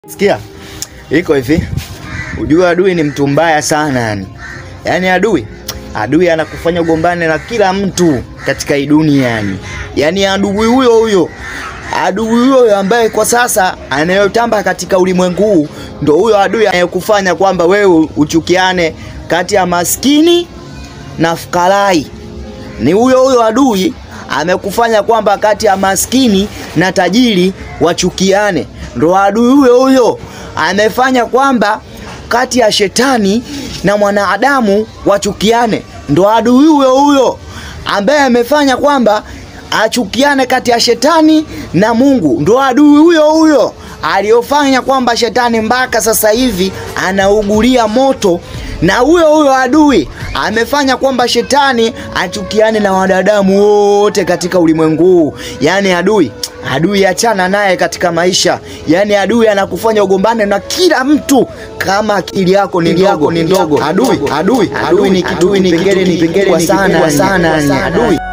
Sikia, iko hivi, ujue adui ni mtu mbaya sana yani. Yaani adui, adui anakufanya ugombane na kila mtu katika hii dunia yani. Yaani adui huyo huyo, adui huyo ambaye kwa sasa anayotamba katika ulimwengu huu ndo huyo adui anayekufanya kwamba wewe uchukiane kati ya maskini na fukarai. Ni huyo huyo adui amekufanya kwamba kati ya maskini na tajiri wachukiane. Ndo adui huyo huyo amefanya kwamba kati ya shetani na mwanadamu wachukiane. Ndo adui huyo huyo ambaye amefanya kwamba achukiane kati ya shetani na Mungu. Ndo adui huyo huyo aliyofanya kwamba shetani mpaka sasa hivi anaugulia moto na huyo huyo adui amefanya kwamba shetani achukiane na wanadamu wote katika ulimwengu huu. Yaani adui, adui achana naye katika maisha. Yaani adui anakufanya ugombane na kila mtu kama akili yako ni ndogo ni ndogo. Adui, adui, adui ni kitu kipengele ni kipengele sana sana adui.